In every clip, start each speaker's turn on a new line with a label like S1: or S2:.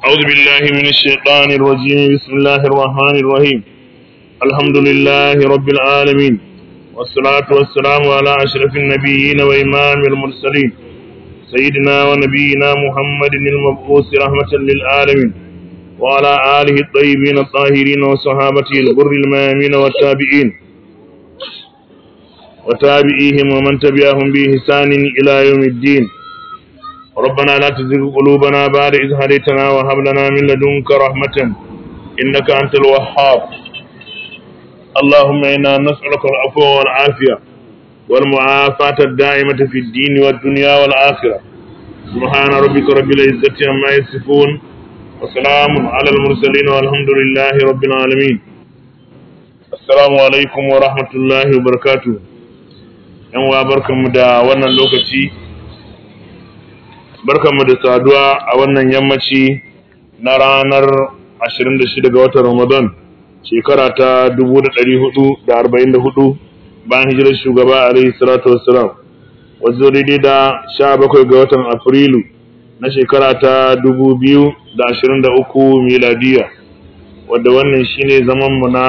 S1: أعوذ بالله من الشيطان الرجيم بسم الله الرحمن الرحيم الحمد لله رب العالمين والصلاة والسلام على أشرف النبيين وإمام المرسلين سيدنا ونبينا محمد المبعوث رحمة للعالمين وعلى آله الطيبين الطاهرين وصحابته الغر الميامين والتابعين وتابعيهم ومن تبعهم بإحسان إلى يوم الدين ربنا لا تزغ قلوبنا بعد إذ هديتنا وهب لنا من لدنك رحمة إنك أنت الوهاب اللهم إنا نسألك العفو والعافية والمعافاة الدائمة في الدين والدنيا والآخرة سبحان ربك رب العزة عما يصفون وسلام على المرسلين والحمد لله رب العالمين السلام عليكم ورحمة الله وبركاته yan wa barkanmu da wannan lokaci barkanmu da saduwa a wannan yammaci na ranar 26 ga watan Ramadan shekara ta 1444 bayan hijirar shugaba alaihi salatu wassalam wazo daidai da 17 ga watan Afrilu na shekara ta 2023 miladiya wadda wannan shine zaman mu na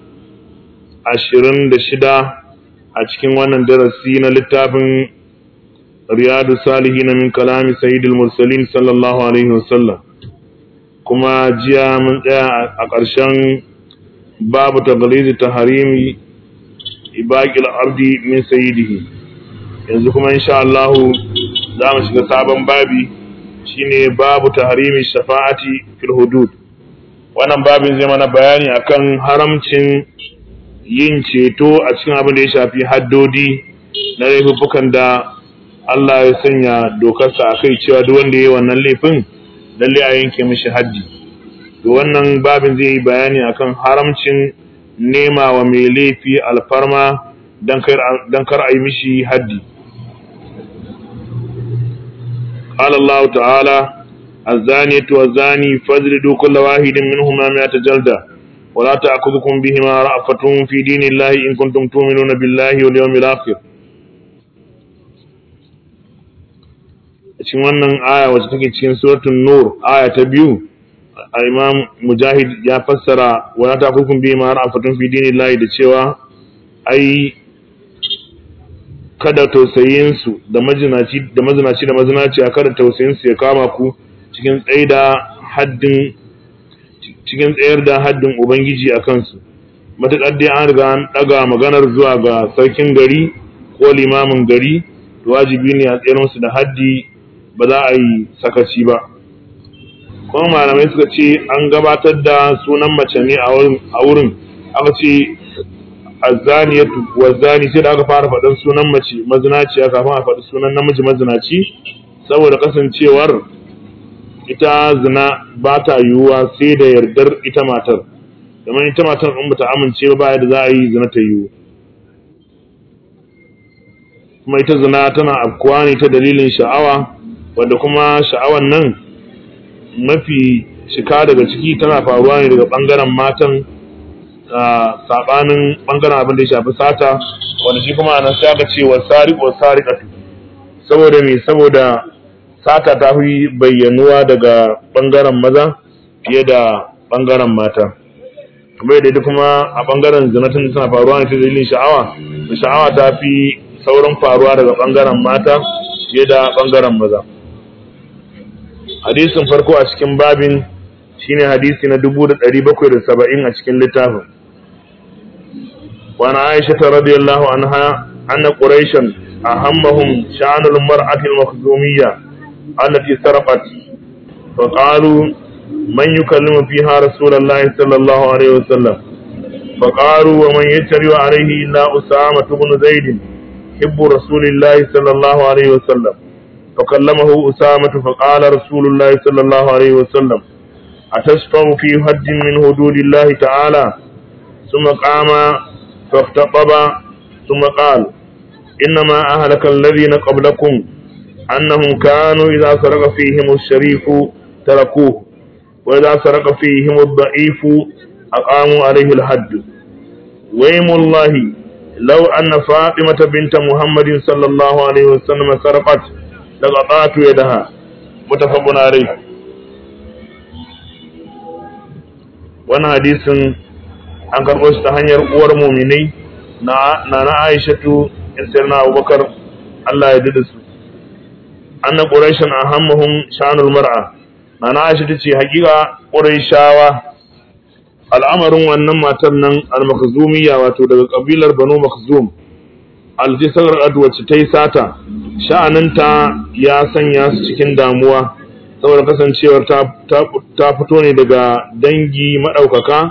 S1: 26 a cikin wannan darasi na littafin riyadu salihi na min kalami sayyidul mursalin sallallahu alaihi wasallam kuma jiya mun tsaya a ƙarshen babu taglizi ta harimi ibaqil ardi min sayyidihi yanzu kuma insha Allah za mu shiga sabon babi shine babu tahrimi shafa'ati fil hudud wannan babin zai mana bayani akan haramcin yin ceto a cikin abin da ya shafi haddodi na laifukan da Allah ya sanya dokarsa a kai cewa duk wanda ya yi wannan laifin lalle a yanke mishi haddi to wannan babin zai yi bayani akan haramcin nema wa mai laifi alfarma don kar a yi mishi haddi قال الله تعالى الزانية والزاني فاجلدوا كل واحد منهما مئة جلدة ولا تأخذكم بهما رأفة في دين الله إن كنتم تؤمنون بالله واليوم الآخر cikin wannan aya wacce take cikin suratul nur aya ta biyu imam mujahid ya fassara wala ta'khudhukum bima ra'afatun fi dinillahi da cewa ai kada tausayin su da majinaci da mazinaci da mazinaci kada tausayin su ya kama ku cikin tsaida haddin cikin tsayar da haddin Ubangiji a kansu, matuƙar dai an riga an ɗaga maganar zuwa ga sarkin gari ko limamin gari, to wajibi ne a tsayar musu da haddi ba za a yi sakaci ba. Kuma malamai suka ce an gabatar da sunan mace ne a wurin, aka ce azzaniyatu wa zani sai da aka fara faɗin sunan mace mazinaciya kafin a faɗi sunan namiji mazinaci saboda kasancewar ita zina ba ta yiwuwa sai da yardar ita matar domin ita matar in bata amince ba da za a yi zina ta yiwu kuma ita zina tana afkuwa ne ta dalilin sha'awa wanda kuma sha'awan nan mafi shika daga ciki tana faruwa ne daga bangaren matan sabanin bangaren abin da ya shafi sata wanda shi kuma anan sai aka ce wa sariq wa sariqatu saboda me saboda sata ta fi bayyanuwa daga ɓangaren maza fiye da ɓangaren mata kamar yadda kuma a ɓangaren zinatin suna faruwa ne ta dalilin sha'awa da sha'awa ta fi saurin faruwa daga ɓangaren mata fiye da ɓangaren maza hadisin farko a cikin babin shine hadisi na dubu da ɗari bakwai da saba'in a cikin littafin wani aisha ta radiyallahu anha anna quraishan ahammahum sha'anul mar'atil makhzumiyya التي سرقت فقالوا من يكلم فيها رسول الله صلى الله عليه وسلم فقالوا ومن يتري عليه إلا أسامة بن زيد حب رسول الله صلى الله عليه وسلم فكلمه أسامة فقال رسول الله صلى الله عليه وسلم أتشفع في حد من حدود الله تعالى ثم قام فاختطب ثم قال إنما أهلك الذين قبلكم أنهم كانوا إذا سرق فيهم الشريف تركوه وإذا سرق فيهم الضعيف أقاموا عليه الحد ويم الله لو أن فاطمة بنت محمد صلى الله عليه وسلم سرقت لقطعت يدها متفق عليه wannan hadisin an karɓo shi ta hanyar uwar muminai na na Aishatu na Abubakar Allah ya dida su anna quraishan ahammahum sha'anul mar'a na Aisha tace hakika quraishawa al'amarin wannan matar nan al-makhzumiyya wato daga kabilar Banu Makhzum al-jisar wacce ta yi sata sha'aninta ya sanya su cikin damuwa saboda kasancewar ta fito ne daga dangi maɗaukaka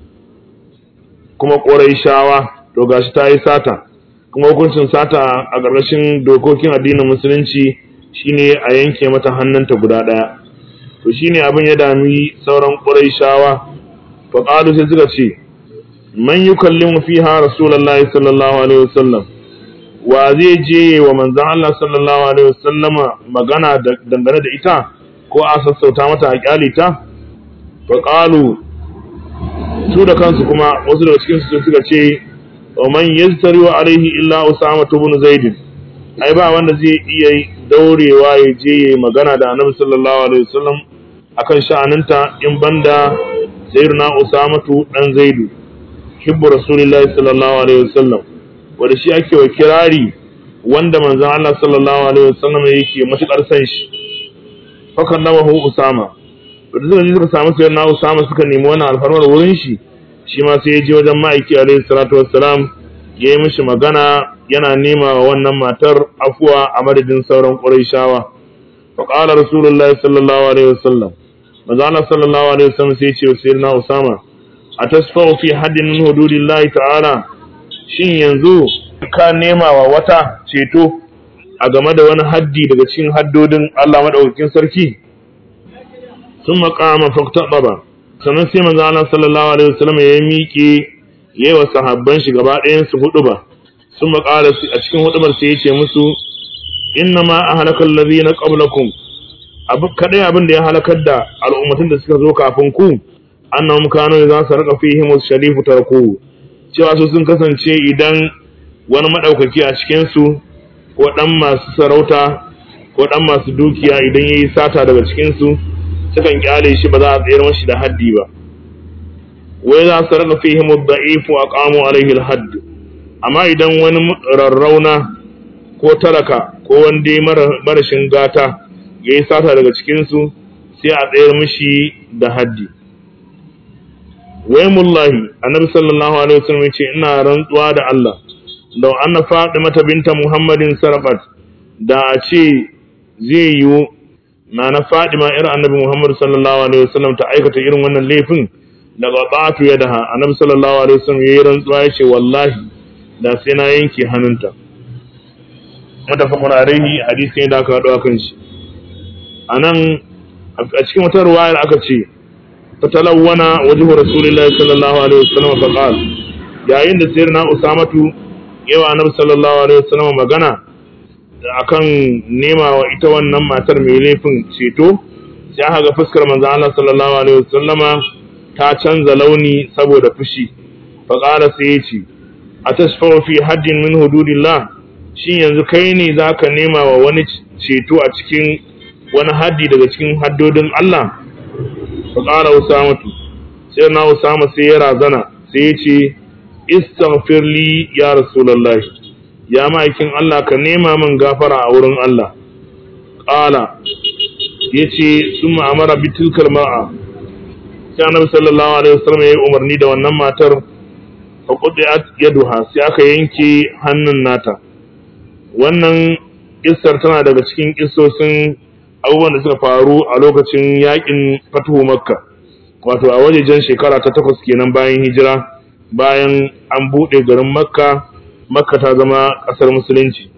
S1: kuma ƙoraishawa to gashi ta yi sata kuma hukuncin sata a ƙarƙashin dokokin addinin musulunci shine a yanke mata hannunta guda ɗaya to shine abin ya dami sauran ƙoraishawa fa qalu sai suka ce man yukallimu fiha rasulullahi sallallahu alaihi wasallam wa zai je wa manzon Allah sallallahu alaihi wasallama magana dangane da ita ko a sassauta mata a kyale ta fa qalu su da kansu kuma wasu daga cikin su suka ce wa man yaztari wa alaihi illa usama ibn zaid ai ba wanda zai iya daurewa ya je yayi magana da annabi sallallahu alaihi wasallam akan sha'aninta in banda sayyidina usama dan zaidu hibbu rasulillahi sallallahu alaihi wasallam wanda shi ake wa kirari wanda manzon Allah sallallahu alaihi wasallam yake matukar san shi fakan nawahu usama da suka ji suka samu sai na usama suka nemi wannan alfarmar wurin shi shi ma sai ya je wajen ma'aiki alaihi salatu wassalam ya yi mishi magana yana nema wa wannan matar afuwa a madadin sauran quraishawa fa qala rasulullahi sallallahu alaihi wasallam manzo Allah sallallahu alaihi wasallam sai ya ce wa sayyidina usama atasfa'u fi haddin min hududillahi ta'ala shin yanzu ka nema wa wata ceto a game da wani haddi daga cikin haddodin Allah madaukakin sarki sun makama faktaɓa sannan sai manzo Allah sallallahu alaihi wasallam ya miƙe yayi wa sahabban shi gaba ɗayan su hudu ba sun makala a cikin hudubar sai ya ce musu inna ma ahlaka allazina qablakum abu kadai abin da ya halakar da al'ummatin da suka zo kafin ku annahum kanu za su raka fihim sharifu tarku cewa su sun kasance idan wani madaukaki a cikin su ko dan masu sarauta ko dan masu dukiya idan yayi sata daga cikin su sukan kyale shi ba za a tsayar mashi da haddi ba wai za su raka fihim ad-da'if wa aqamu alaihi al-hadd amma idan wani rarrauna ko talaka ko wanda marashin gata yayi sata daga cikin su sai a tsayar mashi da haddi wai mullahi annabi sallallahu alaihi wasallam yace ina rantsuwa da Allah law anna fatimata binta muhammadin sarqat da a ce zai yiwu na na fadima irin annabi muhammad sallallahu alaihi wasallam ta aikata irin wannan laifin daga batu ya daha annabi sallallahu alaihi wasallam yayi rantsuwa yace wallahi da sai na yanke hannunta mutafaqun alaihi hadisi ne da aka hado akan shi anan a cikin wata ruwayar aka ce fatalawwana wajhu rasulillahi sallallahu alaihi wasallam fa qala yayin da sayyidina usamatu yawa annabi sallallahu alaihi wasallam magana akan nema wa ita wannan matar mai laifin ceto sai aka ga fuskar manzo Allah sallallahu alaihi wasallama ta canza launi saboda fushi fa qala sai yace atashfa'u fi haddin min hududillah shin yanzu kai ne zaka nema wa wani ceto a cikin wani haddi daga cikin haddodin Allah fa qala usamatu sai na usama sai ya razana sai ya ce istaghfir li ya rasulullahi ya ma'aikin Allah ka nema min gafara a wurin Allah qala yace summa amara bi tilkal ma'a sai annabi sallallahu alaihi wasallam ya yi umarni da wannan matar fa qudiyat yaduha sai aka yanke hannun nata wannan kissar tana daga cikin kissosin abubuwan da suka faru a lokacin yakin fatuhu makka wato a wajejen shekara ta takwas kenan bayan hijira bayan an buɗe garin makka makka ta zama ƙasar musulunci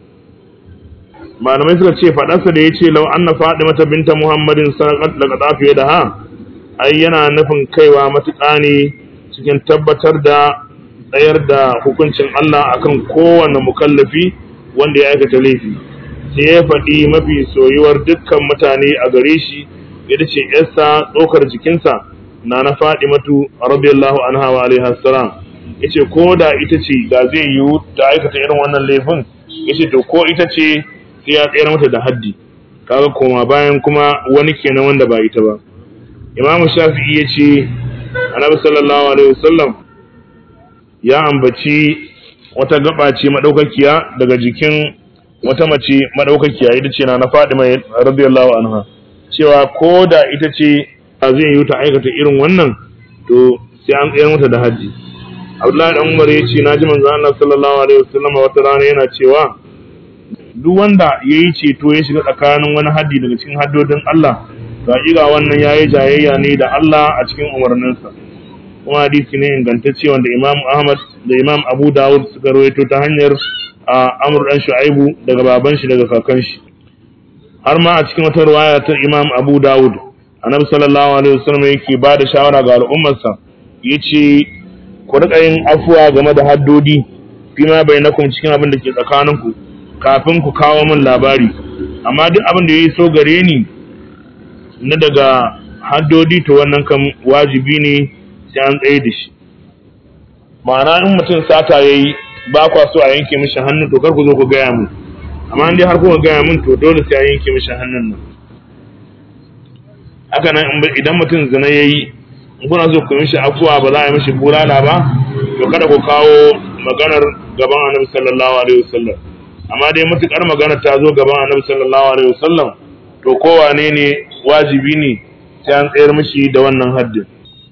S1: malamai suka ce faɗarsa da ya ce lau an na faɗi mata binta muhammadin sarakat daga tsafiye da ha ai yana nufin kaiwa matuƙa ne cikin tabbatar da tsayar da hukuncin allah akan kowane mukallafi wanda ya aikata laifi sai ya faɗi mafi soyuwar dukkan mutane a gare shi ita ce yarsa tsokar jikinsa na na faɗi matu radiyallahu anha wa alaihi salam yace ko da ita ce da zai yiwu ta aikata irin wannan laifin yace to ko ita ce sai ya tsayar mata da haddi kaga koma bayan kuma wani kenan wanda ba ita ba imamu shafi'i yace annabi sallallahu alaihi wasallam ya ambaci wata gaba ce madaukakiya daga jikin wata mace madaukakiya ita ce na Fatima radiyallahu anha cewa ko da ita ce zai yi ta aikata irin wannan to sai an tsayar mata da haji Abdullahi dan Umar ya ce naji manzo Allah sallallahu alaihi wasallam wata rana yana cewa duk wanda yayi ceto ya shiga tsakanin wani haddi daga cikin haddodin Allah ga iga wannan yayi jayayya ne da Allah a cikin umarninsa kuma hadisi ne ingantacce wanda Imam Ahmad da Imam Abu Dawud suka rawaito ta hanyar Amr dan Shu'aibu daga baban shi daga kakan shi har ma a cikin wata riwaya ta Imam Abu Dawud Annabi sallallahu alaihi wasallam yake ba da shawara ga al'ummarsa yace ku rika yin afuwa game da haddodi fima bainakum cikin abin da ke tsakaninku kafin ku kawo min labari amma duk abin da yayi so gare ni na daga haddodi to wannan kan wajibi ne sai an tsaye da shi ma'ana in mutum sata ya yi ba kwa so a yanke mishi hannu to kar ku zo ku gaya mun amma in dai har kuka gaya mun to dole sai a yanke mishi hannun nan haka nan idan mutum zina ya yi in kuna so ku mishi afuwa ba za a yi mishi bulala ba to kada ku kawo maganar gaban annabi sallallahu alaihi wasallam amma dai matukar maganar ta zo gaban annabi sallallahu alaihi wasallam to kowane ne wajibi ne sai an tsayar mishi da wannan haddin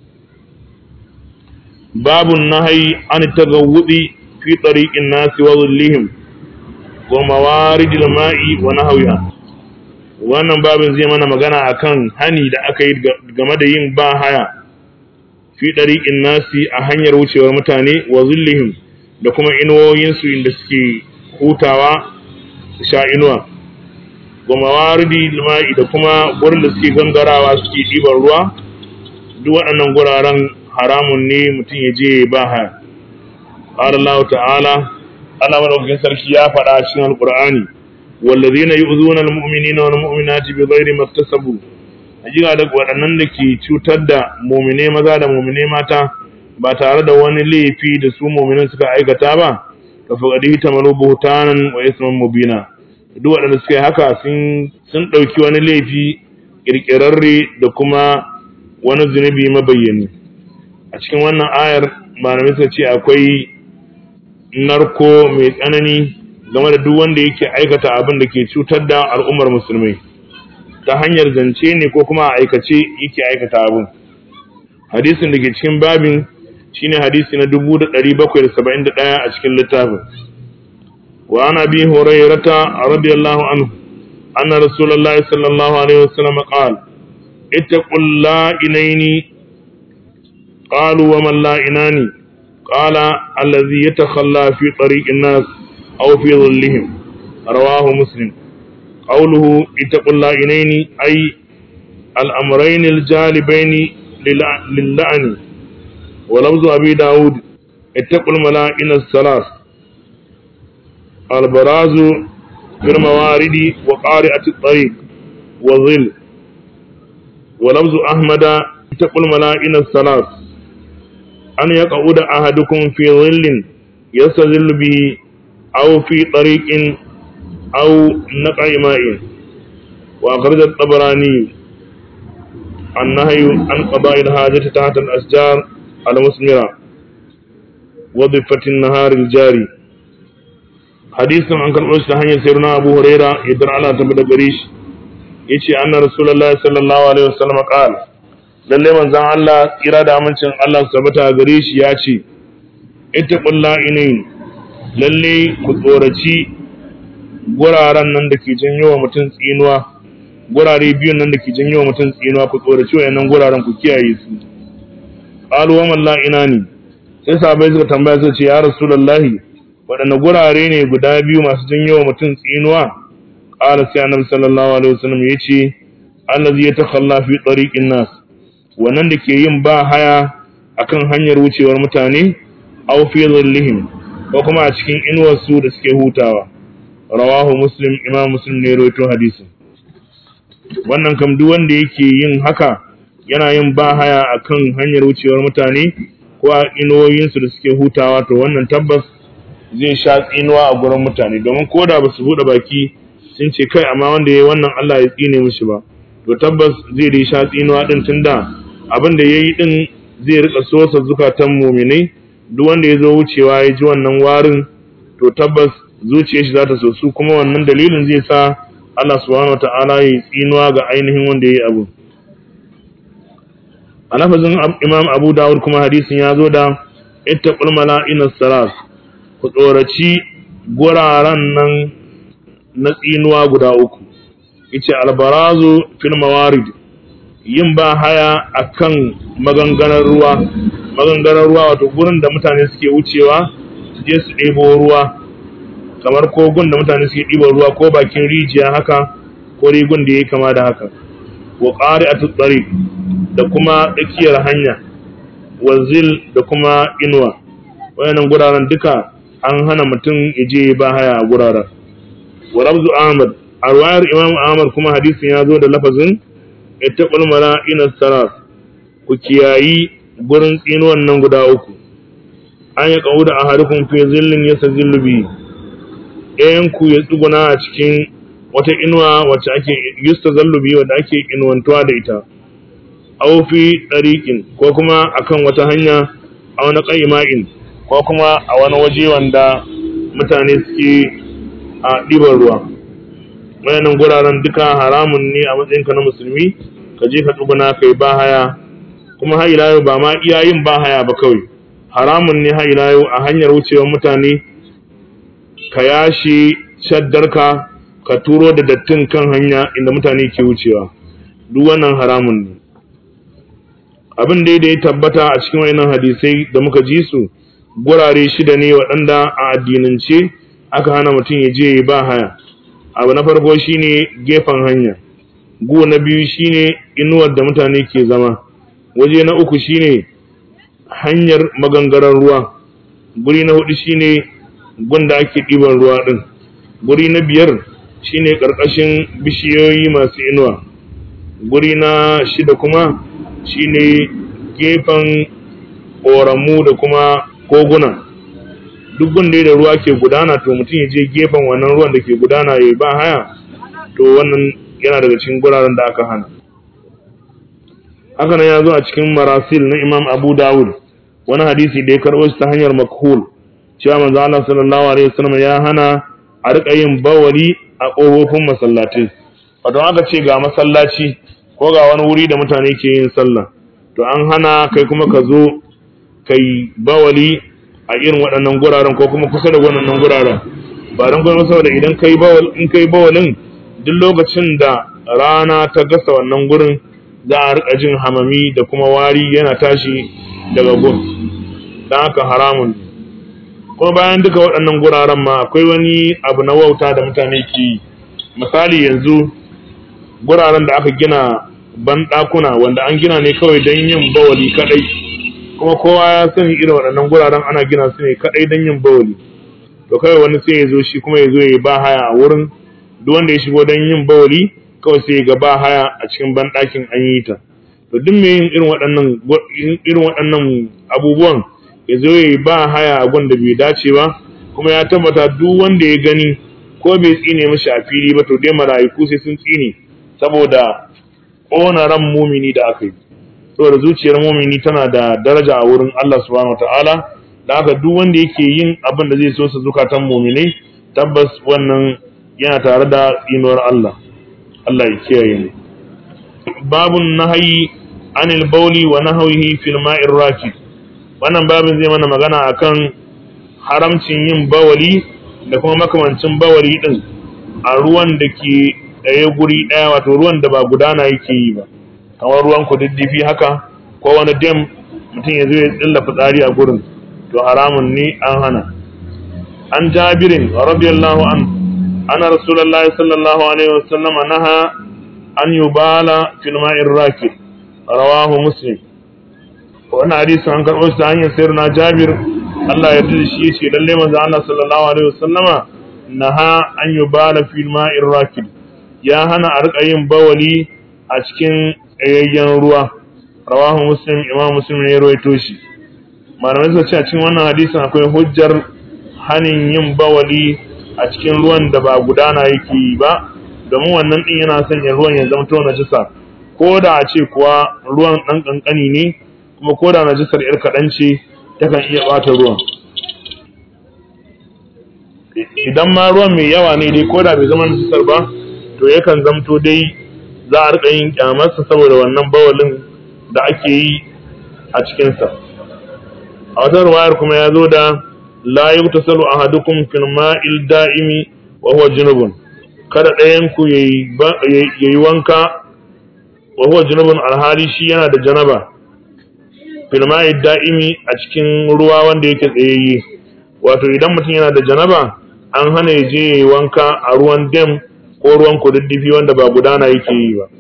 S1: babu nahayi an tagawudi fi tariqin nasi wa zullihim wa mawaridil ma'i wa nahwiha wannan babin zai mana magana akan hani da aka yi game da yin ba haya fi tariqin nasi a hanyar wucewar mutane wa zullihim da kuma inuwoyinsu inda suke hutawa su sha inuwa wa mawaridi ma'i da kuma gurin da suke gangarawa suke ɗiban ruwa duk waɗannan guraren haramun ne mutum ya je ba haya qala Allah ta'ala Allah madaukakin sarki ya faɗa cikin alqur'ani wallazina yu'zuna almu'minina wal mu'minati bighairi maktasabu hakika da waɗannan da ke cutar da mu'mine maza da mu'mine mata ba tare da wani laifi da su mu'minin suka aikata ba ka faqadi tamalu buhtanan wa isman mubina duk waɗanda suka yi haka sun ɗauki wani laifi ƙirƙirarre da kuma wani zunubi mabayyani a cikin wannan ayar malamai suka ce akwai narko mai tsanani game da duk wanda yake aikata abin da ke cutar da al'ummar musulmai ta hanyar zance ne ko kuma a aikace yake aikata abin hadisin da ke cikin babin shine hadisi na 1771 a cikin littafin وعن ابي هريره رضي الله عنه ان رسول الله صلى الله عليه وسلم قال اتقوا اللائنين قالوا وما اللائنان قال الذي يتخلى في طريق الناس او في ظلهم رواه مسلم قوله اتقوا اللائنين اي الامرين الجالبين للعن ولفظ ابي داود اتقوا الملائن الثلاث البراز في الموارد وقارئة الطريق وظل ولفظ أحمد اتقوا الملائن الثلاث أن يقعد أحدكم في ظل يستظل به أو في طريق أو نقع ماء وأخرج الطبراني النهي عن قضاء الحاجة تحت الأشجار المثمرة وضفة النهار الجاري hadisin an karɓo shi ta hanyar sayyidina Abu Huraira idan Allah ta bada gare shi yace anna rasulullahi sallallahu alaihi wasallam qala lalle manzon Allah tsira da amincin Allah su tabbata gare shi ya ce ittaqulla inin lalle ku tsoraci guraren nan da ke janyo wa mutum tsinuwa gurare biyun nan da ke janyo wa mutum tsinuwa ku tsoraci wayannan guraren ku kiyaye su qalu wa man la inani sai sahabbai suka tambaya suka ce ya rasulullahi waɗanne gurare ne guda biyu masu janyo wa mutum tsinuwa ƙala sai annabi sallallahu alaihi wasallam ya ce allazi ya takhalla fi tariqin nas wannan da ke yin ba haya akan hanyar wucewar mutane aw fi dhillihim ko kuma a cikin inuwar su da suke hutawa rawahu muslim imam muslim ne rawaito hadisin wannan kam duk wanda yake yin haka yana yin ba haya akan hanyar wucewar mutane ko a inuwoyinsu da suke hutawa to wannan tabbas zai sha tsinuwa a gurin mutane domin ko da ba su buɗe baki sun ce kai amma wanda ya yi wannan Allah ya tsine mishi ba to tabbas zai dai sha tsinuwa din tunda abin da ya yi din zai rika sosa zukatan muminai duk wanda ya zo wucewa ya ji wannan warin to tabbas zuciyar shi za ta sosu kuma wannan dalilin zai sa Allah subhanahu wata'ala ya tsinuwa ga ainihin wanda ya yi abu a lafazin imam abu dawud kuma hadisin ya zo da ittaqul mala'ina salas ku tsoraci guraren nan na tsinuwa guda uku yace albarazu fil mawarid yin ba haya akan maganganar ruwa maganganar ruwa wato gurin da mutane suke wucewa su je su ɗebo ruwa kamar kogun da mutane suke ɗiban ruwa ko bakin rijiya haka ko rigun da ya kama da haka wa ƙari a tutsari da kuma tsakiyar hanya wanzil da kuma inuwa wayannan guraren duka an hana mutum ya je ba haya a guraren wa rabzu ahmad a ruwayar imam ahmad kuma hadisin ya zo da lafazin ittaqul mala'ina saras ku kiyayi gurin tsinuwan nan guda uku an ya kawo da ahadukum fi zillin yasazillu bi ɗayan ku ya tsuguna a cikin wata inuwa wacce ake yusta zallubi wadda ake inuwantuwa da ita aw fi ɗariƙin ko kuma akan wata hanya a wani ƙaima'in ko kuma a wani waje wanda mutane suke a ɗiban ruwa wayannan guraren duka haramun ne a matsayinka na musulmi ka je ka tsuguna ka yi bahaya kuma har ila yau ba ma iya yin bahaya ba kawai haramun ne har ila yau a hanyar wucewar mutane ka yashi shaddarka ka turo da dattin kan hanya inda mutane ke wucewa duk wannan haramun ne abin da ya tabbata a cikin wayannan hadisai da muka ji su gurare shida ne waɗanda a addinance aka hana mutum ya je ba haya abu na farko shine gefen hanya gu na biyu shine inuwar da mutane ke zama waje na uku shine hanyar magangarar ruwa guri na hudu shine gunda ake ɗiban ruwa ɗin guri na biyar shine ƙarƙashin bishiyoyi masu inuwa guri na shida kuma shine gefen ƙoramu da kuma koguna duk gunda da ruwa ke gudana to mutum ya je gefen wannan ruwan da ke gudana ya ba haya to wannan yana daga cikin guraren da aka hana haka nan ya zo a cikin marasil na imam abu dawud wani hadisi da ya karɓo shi ta hanyar makhul cewa manzo Allah sallallahu alaihi wasallam ya hana a rika yin bawali a ƙofofin masallatai wato aka ce ga masallaci ko ga wani wuri da mutane ke yin sallah to an hana kai kuma ka zo kai bawali a irin waɗannan guraren ko kuma kusa da waɗannan guraren ba don kuma saboda idan kai bawal in kai bawalin duk lokacin da rana ta gasa wannan gurin za a rika jin hamami da kuma wari yana tashi daga gun don haka haramun kuma bayan duka waɗannan guraren ma akwai wani abu na wauta da mutane ke yi misali yanzu guraren da aka gina banɗakuna wanda an gina ne kawai don yin bawali kaɗai kuma kowa ya sani irin waɗannan guraren ana gina su ne kaɗai don yin bawali to kawai wani sai ya zo shi kuma ya zo ya ba haya a wurin duk wanda ya shigo don yin bawali kawai sai ya ga ba haya a cikin banɗakin an yi ta to duk mai yin irin waɗannan irin waɗannan abubuwan ya zo ya ba haya a gun da bai dace ba kuma ya tabbata duk wanda ya gani ko bai tsine mishi a fili ba to dai mala'iku sai sun tsine saboda ƙona ran mumini da aka yi saboda zuciyar mumini tana da daraja a wurin Allah subhanahu wataala da haka duk wanda yake yin abin da zai so sa zukatan muminai tabbas wannan yana tare da tsinuwar Allah Allah ya kiyaye mu babun nahayi anil bauli wa nahwihi fil ma'ir rakid wannan babin zai mana magana akan haramcin yin bawali da kuma makamancin bawali din a ruwan da ke ɗaya guri ɗaya wato ruwan da ba gudana yake yi ba kamar ruwan kududdufi haka ko wani dam mutum ya zo ya tsilla fitsari a gurin to haramun ne an hana an jabirin radiyallahu an ana rasulullahi sallallahu alaihi wasallam naha an yubala fil ma'ir rakid rawahu muslim wannan hadisi an karɓo shi ta hanyar sayar na jabir Allah ya da shi ce lalle manzo Allah sallallahu alaihi wasallama naha an yubala fil ma'ir rakid ya hana a rika yin bawali a cikin tsayayyen ruwa rawahu muslim imam muslim ne ya rawaito shi malamai suka ce a cikin wannan hadisin akwai hujjar hanin yin bawali a cikin ruwan da ba gudana yake yi ba domin wannan din yana sanya ruwan ya zama to najisa ko da a ce kuwa ruwan dan kankani ne kuma ko da najisar yar kaɗan ce takan iya ɓata ruwan idan ma ruwan mai yawa ne dai ko da bai zama najisar ba to yakan zamto dai za a riƙa yin kyamarsa saboda wannan bawalin da ake yi a cikinsa a wata ruwayar kuma ya zo da la yutasalu ahadukum fil ma'il da'imi wa huwa junubun kada ɗayan ku yayi wanka wa huwa junubun alhali shi yana da janaba fil ma'il da'imi a cikin ruwa wanda yake tsayayye wato idan mutum yana da janaba an hana ya je yayi wanka a ruwan dam ko ruwan kududdufi wanda ba gudana yake yi ba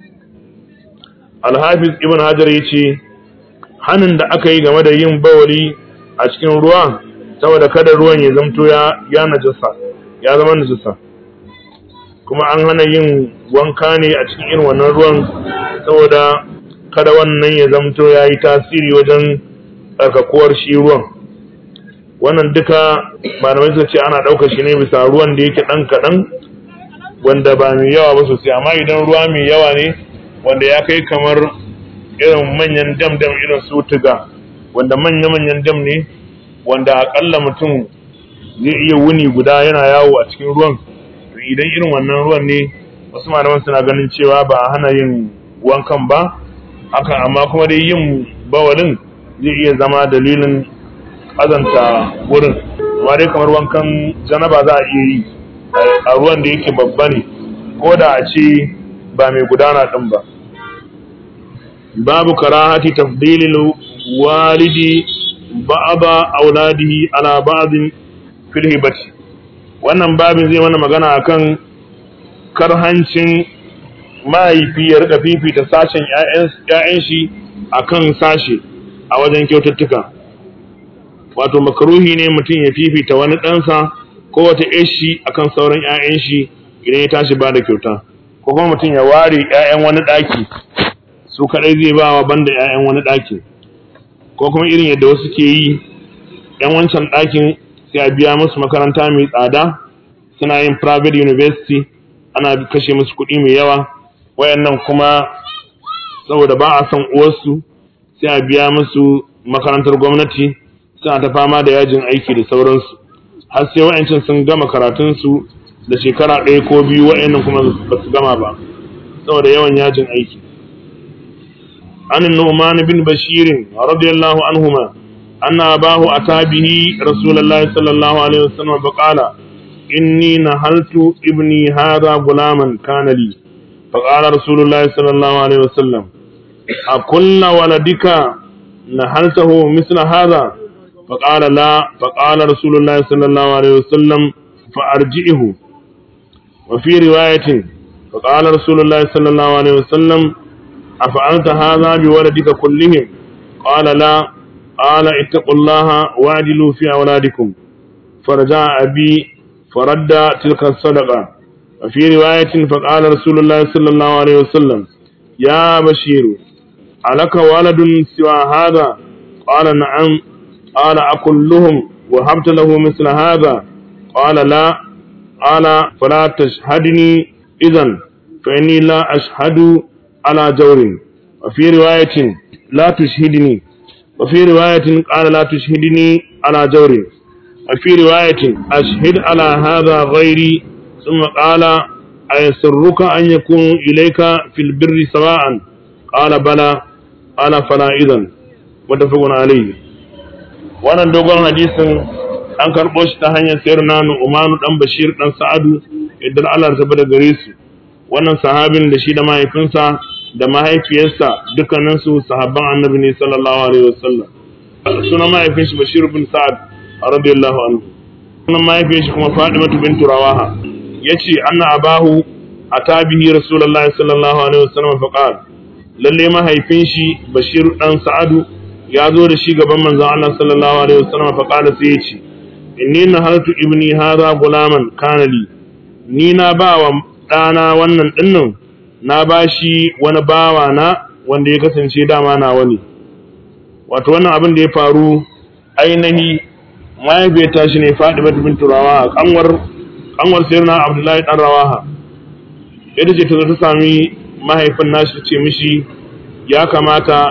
S1: alhafiz ibn hajar yace hanin da aka yi game da yin bawali a cikin ruwa saboda kada ruwan ya zamto ya ya najasa ya zama najasa kuma an hana yin wanka ne a cikin irin wannan ruwan saboda kada wannan ya zamto ya yi tasiri wajen tsarkakuwar shi ruwan wannan duka malamai suka ce ana ɗaukar shi ne bisa ruwan da yake ɗan kaɗan wanda ba mai yawa ba sosai amma idan ruwa mai yawa ne wanda ya kai kamar irin manyan dam dam irin su tuga wanda manya-manyan dam ne wanda akalla mutum zai iya wuni guda yana yawo a cikin ruwan to idan irin wannan ruwan ne wasu malaman suna ganin cewa ba a hana yin wankan ba haka amma kuma dai yin bawalin zai iya zama dalilin azanta wurin amma dai kamar wankan janaba za a iya yi a ruwan da yake babba ne ko da a ce ba mai gudana ɗin ba babu karahati tafdilil walidi ba'aba auladihi ala ba'din fil hibati wannan babin zai mana magana akan karhancin mahaifi ya rika fifita sashen ƴaƴan shi akan sashe a wajen kyaututtuka wato makaruhi ne mutum ya fifita wani ɗansa ko wata ƴar shi akan sauran ƴaƴan shi idan ya tashi ba da kyauta ko kuma mutum ya ware ƴaƴan wani ɗaki su kaɗai zai ba wa banda ƴaƴan wani ɗaki ko kuma irin yadda wasu ke yi ƴan wancan ɗakin sai a biya musu makaranta mai tsada suna yin private university ana kashe musu kuɗi mai yawa wayannan kuma saboda ba a son uwarsu sai a biya musu makarantar gwamnati suna ta fama da yajin aiki da sauransu har sai wayancin sun gama karatunsu da shekara ɗaya ko biyu wayannan kuma ba su gama ba saboda yawan yajin aiki an nu'man bin bashir radiyallahu anhuma anna abahu ata bihi rasulullahi sallallahu alaihi wasallam faqala inni nahaltu ibni hadha gulaman kana li فقال رسول الله صلى الله عليه وسلم أكل ولدك نحلته مثل هذا فقال لا فقال رسول الله صلى الله عليه وسلم فأرجئه وفي رواية فقال رسول الله صلى الله عليه وسلم أفعلت هذا بولدك كلهم قال لا قال اتقوا الله واعدلوا في أولادكم فرجع أبي فرد تلك الصدقة وفي رواية فقال رسول الله صلى الله عليه وسلم يا بشير ألك ولد سوى هذا قال نعم قال أكلهم وهبت له مثل هذا قال لا قال فلا تشهدني إذا فإني لا أشهد على جور وفي رواية لا تشهدني وفي رواية قال لا تشهدني على جور وفي رواية أشهد على هذا غيري ثم قال أيسرك أن يكون إليك في البر سواء قال بلى قال فلا إذن متفق عليه wannan dogon hadisin an karɓo shi ta hanyar sayar na Umanu dan Bashir dan Sa'adu idan Allah ta bada gare su wannan sahabin da shi da mahaifinsa da mahaifiyarsa dukkanin su sahabban Annabi ne sallallahu alaihi wasallam sunan mahaifin shi Bashir bin Sa'ad radiyallahu anhu sunan mahaifiyar shi kuma Fatima bint Rawaha yace anna abahu atabihi rasulullahi sallallahu alaihi wasallam fa qala lalle mahaifin shi bashir dan sa'adu ya zo da shi gaban manzon Allah sallallahu alaihi wasallam fa qala sai yace inni nahaltu ibni hadha gulaman kana li ni na bawa dana wannan dinnan na bashi wani bawa na wanda ya kasance dama na wani wato wannan abin da ya faru ainihi mahaifiyar tashi ne Fatima bint Rawaha kanwar kanwar sayyidina Abdullahi dan Rawaha ita ce ta zo ta sami mahaifin nashi ce mishi ya kamata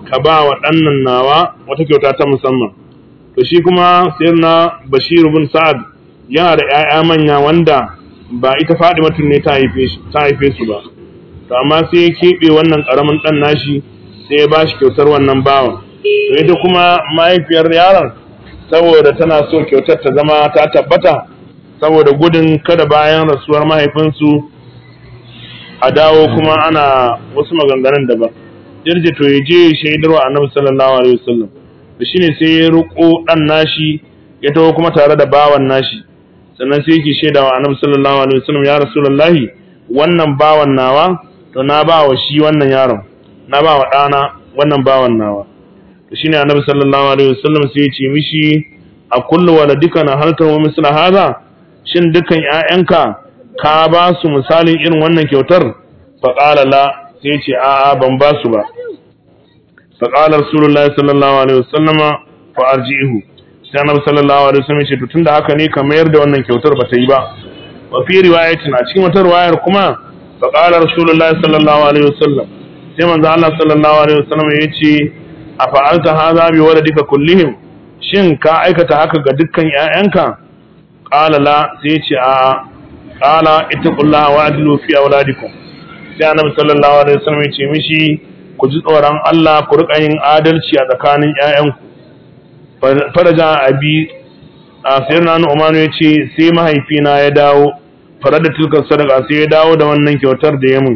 S1: ka ba wa ɗannan nawa wata kyauta ta musamman to shi kuma sayyidina Bashir bin Sa'ad yana da ƴaƴa manya wanda ba ita Fatimatu ne ta haife shi ta haife su ba to amma sai ya keɓe wannan ƙaramin ɗan nashi sai ya bashi kyautar wannan bawan to ita kuma mahaifiyar yaron saboda tana so kyautar ta zama ta tabbata saboda gudun kada bayan rasuwar mahaifinsu a dawo kuma ana wasu maganganun daban jirje to ya je shaidarwa annabi sallallahu alaihi wasallam to shine sai ya ruko dan nashi ya taho kuma tare da bawan nashi sannan sai yake shaidawa annabi sallallahu alaihi wasallam ya rasulullahi wannan bawan nawa to na ba wa shi wannan yaron na ba wa ɗana wannan bawan nawa to shine annabi sallallahu alaihi wasallam sai ya ce mishi a kullu waladika na halkar wa misla haza shin dukan ƴaƴanka ka ba su misalin irin wannan kyautar fa qala la sai ce a'a ban ba su ba fa qala rasulullahi sallallahu alaihi wasallam fa arji'uhu sai annabi sallallahu alaihi wasallam ya ce to tunda haka ne ka mayar da wannan kyautar ba ta yi ba wa fi riwayatin a cikin wata riwayar kuma fa qala rasulullahi sallallahu alaihi wasallam sai manzo Allah sallallahu alaihi wasallam ya ce a fa'alta hadha bi waladika kullihim shin ka aikata haka ga dukkan ƴaƴanka qala la sai ce a qala ittaqullaha wa adlu fi auladikum sai annabi sallallahu alaihi wasallam ya ce mishi ku ji tsoron Allah ku rika yin adalci a tsakanin ƴaƴanku faraja abi a sayyidina Umar ya ce sai mahaifina ya dawo farada tilka sadaka sai ya dawo da wannan kyautar da ya mun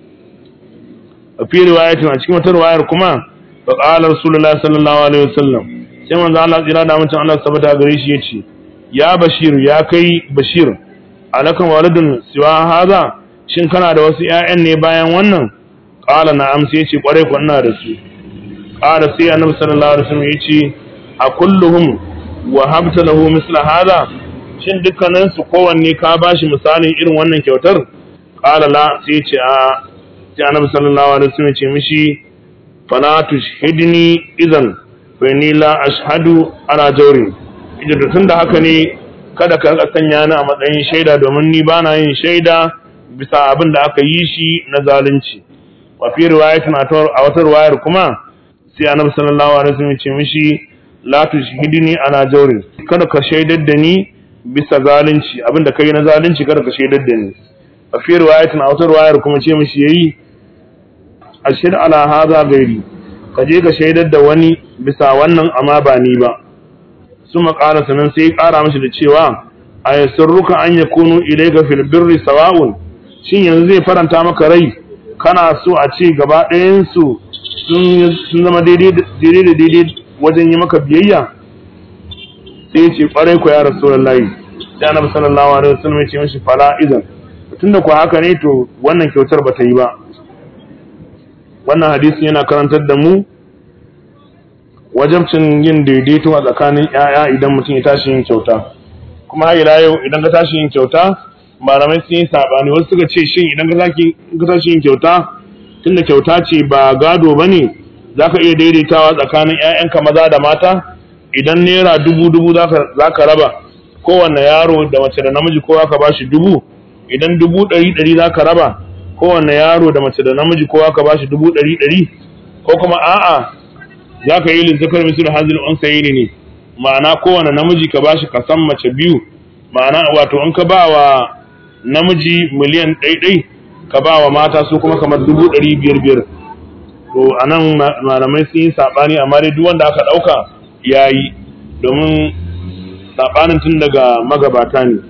S1: a fi riwayatin a cikin wata riwayar kuma fa qala rasulullahi sallallahu alaihi wasallam sai manzo Allah tsira da mutum Allah sabata gare shi yace ya bashir ya kai bashir alakan walidun siwa haza shin kana da wasu ƴaƴan ne bayan wannan qala na'am sai yace kware ku ina da su qala sai annabi sallallahu alaihi wasallam yace a kulluhum wa habta lahu misla haza shin dukkanin su kowanne ka bashi misalin irin wannan kyautar qala la sai yace a sai annabi sallallahu alaihi wasallam yace mishi fala tushhidni idan fa inni la ashhadu ala jawrin idan da tunda haka ne kada ka rika sanya ni a matsayin shaida domin ni bana yin shaida bisa abin da aka yi shi na zalunci wa fi riwayatin a wata riwayar kuma sai annabi sallallahu alaihi wasallam ya ce mishi la tushhidni ala jawrin kada ka shaidar da ni bisa zalunci abin da kai na zalunci kada ka shaidar da ni a fi riwayatin a wata riwayar kuma ce mishi yayi ashir ala hadha gairi ka je ka shaidar da wani bisa wannan amma ba ni ba su maƙara sanan sai ƙara mashi da cewa a yasurruka an ya kunu ilaika fil birri sawa'un shin yanzu zai faranta maka rai kana so a ce gaba ɗayansu sun zama daidai da daidai wajen yi maka biyayya sai ya ce ƙwarai ku ya rasulullahi sai annabi sallallahu alaihi wasallam ya ce mashi fala idan tunda ku haka ne to wannan kyautar ba ta yi ba wannan hadisin yana karantar da mu wajabcin yin daidaito a tsakanin ‘ya'ya idan mutum ya tashi yin kyauta kuma har ila yau idan ka tashi yin kyauta malamai sun yi saɓani wasu suka ce shin idan ka tashi yin kyauta tunda kyauta ce ba gado ba ne za ka iya daidaitawa tsakanin ‘ya'yanka maza da mata idan naira dubu dubu za ka raba kowanne yaro da mace da namiji kowa ka ba shi dubu idan dubu ɗari ɗari za ka raba kowanne yaro da mace da namiji kowa ka ba shi dubu ɗari ɗari ko kuma a'a za ka yi lizzakar misir hazil on sayi ne ma'ana kowane namiji ka bashi kasan mace biyu ma'ana wato in ka ba wa namiji miliyan ɗaiɗai ka ba wa mata su kuma kamar dubu ɗari biyar biyar to a nan malamai sun yi saɓani amma dai duk wanda aka ɗauka ya yi domin saɓanin tun daga magabata ne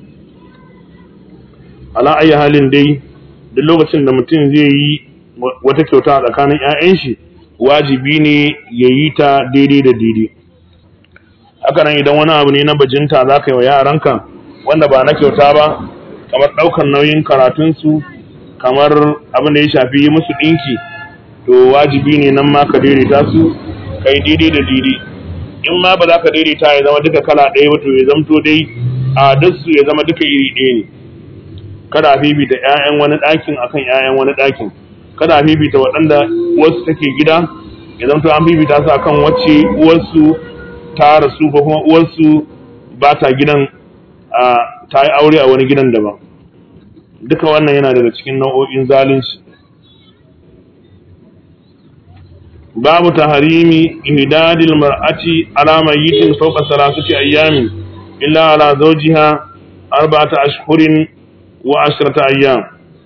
S1: ala ayi halin dai duk lokacin da mutum zai yi wata kyauta a tsakanin 'ya'yan shi wajibi ne ya yi ta daidai da daidai haka nan idan wani abu ne na bajinta za ka yi wa yaranka wanda ba na kyauta ba kamar ɗaukar nauyin karatunsu kamar abin da ya shafi yi musu ɗinki to wajibi ne nan ma ka daidaita su ka yi daidai da daidai in ma ba za ka daidaita ya zama duka kala ɗaya ba to ya zamto dai a su ya zama duka iri ɗaya ne kada a fifita 'ya'yan wani ɗakin akan 'ya'yan wani ɗakin kada a fifita waɗanda wasu take gida ya zamto an fifita su akan wacce uwarsu ta rasu ko kuma uwarsu ba ta gidan ta yi aure a wani gidan daban duka wannan yana daga cikin nau'o'in zalunci babu taharimi ihdadil mar'ati ala mayyitin fawqa salasati ayyamin illa ala zawjiha arba'ata ashhurin wa ashrata ayyam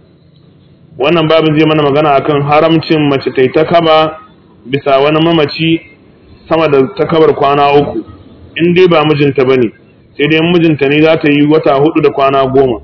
S1: wannan babin zai mana magana akan haramcin mace ta ta kaba bisa wani mamaci sama da takabar kwana uku in dai ba mijinta bane sai dai mijinta ne za ta yi wata hudu da kwana goma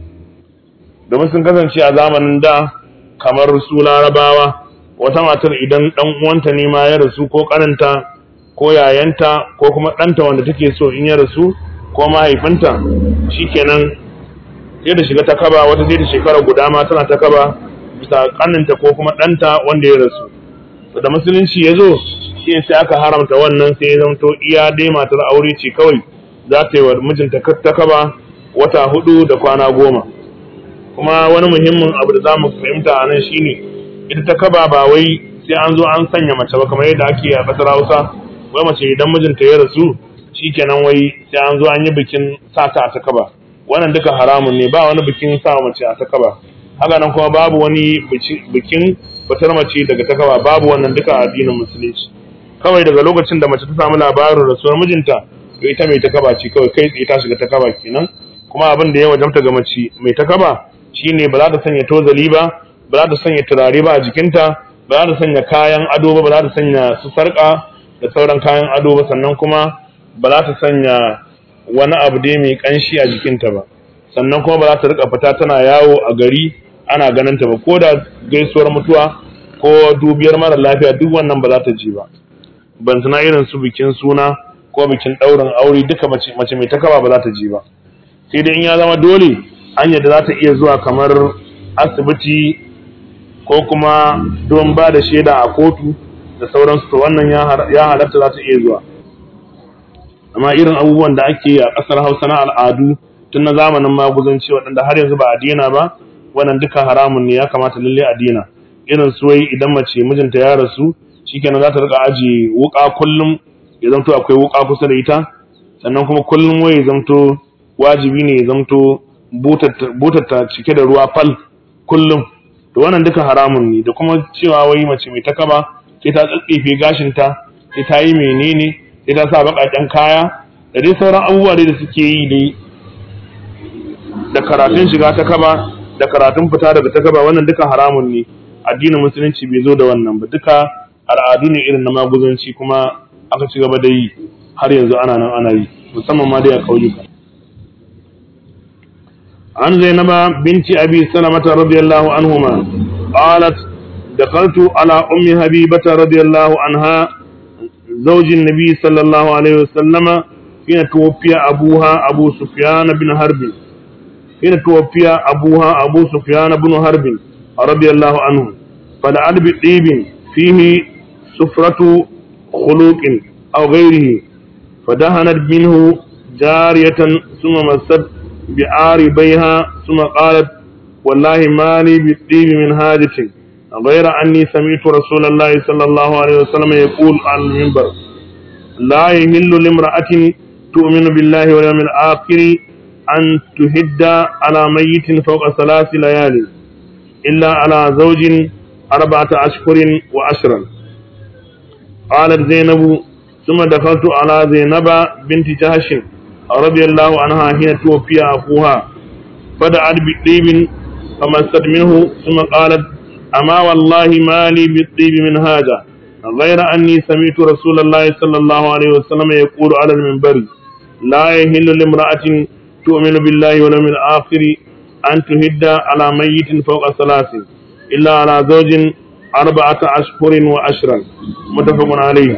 S1: domin sun kasance a zamanin da kamar su larabawa wata matar idan dan uwanta ne ma ya rasu ko karanta ko yayanta ko kuma ɗanta wanda take so in ya rasu ko mahaifinta shikenan sai da shiga ta kaba wata sai da shekara guda ma tana ta kaba bisa kaninta ko kuma ɗanta wanda ya rasu da musulunci ya zo shi sai aka haramta wannan sai ya zamto iya dai matar aure ce kawai za ta yi wa mijinta ta kaba wata hudu da kwana goma kuma wani muhimmin abu da za mu fahimta a nan shine ita ta kaba ba wai sai an zo an sanya mace ba kamar yadda ake a ƙasar hausa wai mace idan mijinta ya rasu shikenan wai sai an zo an yi bikin sa ta a ta kaba wannan duka haramun ne ba wani bikin sa mace a ta kaba haka nan kuma babu wani bikin fitar mace daga ta kaba babu wannan duka addinin musulunci kawai daga lokacin da mace ta samu labarin rasuwar mijinta to ita mai ta kaba ce kawai kai tsaye ta shiga ta kaba kenan kuma abin da ya wajabta ga mace mai ta kaba shine ba za ta sanya tozali ba ba za ta sanya turare ba a jikinta ba za ta sanya kayan ado ba ba za ta sanya su sarka da sauran kayan ado ba sannan kuma ba za ta sanya wani abu dai mai kanshi a jikinta ba sannan kuma ba za ta rika fita tana yawo a gari ana ganin ta ba ko da gaisuwar mutuwa ko dubiyar mara lafiya duk wannan ba za ta je ba ban tuna irin su bikin suna ko bikin ɗaurin aure duka mace mai takaba ba za ta je ba sai dai in ya zama dole an yadda za ta iya zuwa kamar asibiti ko kuma don ba da shaida a kotu da sauransu to wannan ya halatta za ta iya zuwa amma irin abubuwan da ake yi a ƙasar hausa na al'adu tun na zamanin maguzanci waɗanda har yanzu ba a dina ba wannan duka haramun ne ya kamata lalle a dina irin su wai idan mace mijinta ya rasu shikenan za ta rika aji wuka kullum ya zamto akwai wuka kusa da ita sannan kuma kullum wai ya zamto wajibi ne ya zamto butar cike da ruwa fal kullum to wannan duka haramun ne da kuma cewa wai mace mai takaba sai ta tsatsefe gashinta sai ta yi menene sai ta sa baƙaƙen kaya da dai sauran abubuwa da suke yi dai da karatun shiga ta kaba da karatun fita daga ta kaba wannan duka haramun ne addinin musulunci bai zo da wannan ba duka al'adu ne irin na maguzanci kuma aka ci gaba da yi har yanzu ana nan ana yi musamman ma dai a ƙauyuka عن زينب بنت أبي سلمة رضي الله عنهما قالت دخلت على أم حبيبة رضي الله عنها زوج النبي صلى الله عليه وسلم حين توفي أبوها أبو سفيان بن حرب حين توفي أبوها أبو سفيان بن حرب رضي الله عنه فلعل بطيب فيه سفرة خلوق أو غيره فدهنت منه جارية ثم مست بعاربيها ثم قالت والله ما لي بالطيب من حاجة غير أني سمعت رسول الله صلى الله عليه وسلم يقول على المنبر لا يهل لامرأة تؤمن بالله واليوم الآخر أن تهد على ميت فوق ثلاث ليال إلا على زوج أربعة أشهر وعشرا قالت زينب ثم دخلت على زينب بنت جهش رضي الله عنها حين توفي أخوها فدعت بالطيب فمست منه ثم قالت أما والله ما لي بالطيب من هذا غير أني سمعت رسول الله صلى الله عليه وسلم يقول على المنبر لا يهل لامرأة تؤمن بالله واليوم الآخر أن تهد على ميت فوق ثلاث إلا على زوج أربعة أشهر وعشرا متفق عليه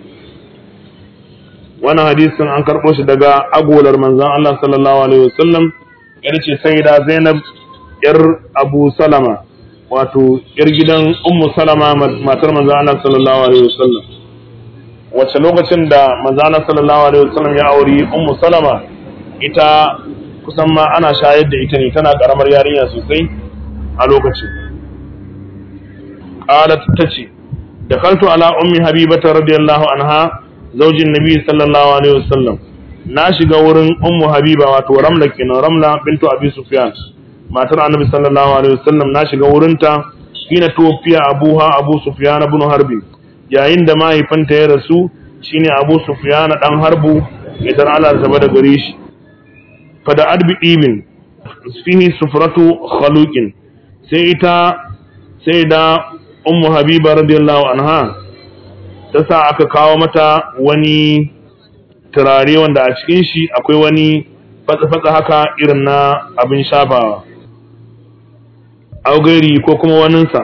S1: wani hadisin an karɓo shi daga agolar manzan Allah sallallahu alaihi wasallam yar ce sai da Zainab yar Abu Salama wato yar gidan Ummu Salama matar manzan Allah sallallahu alaihi wasallam wacce lokacin da manzan Allah sallallahu alaihi wasallam ya auri Ummu Salama ita kusan ma ana shayar da ita ne tana karamar yarinya sosai a lokacin qalat tace dakhaltu ala ummi habibata radiyallahu anha zaujin nabi sallallahu alaihi wasallam na shiga wurin ummu habiba wato ramla kenan ramla bintu abi sufyan matar annabi sallallahu alaihi wasallam na shiga wurinta hina tuwafiya abuha abu sufyan ibn harbi yayin da mahaifinta ya rasu shine Abu Sufyan dan Harbu idan Allah zaba da gare shi fa da adbi ibn fihi sufratu khaluqin sai ita sai da ummu habiba radiyallahu anha ta sa aka kawo mata wani turare wanda a cikin shi akwai wani fatsa-fatsa haka irin na abin shafawa augari ko kuma waninsa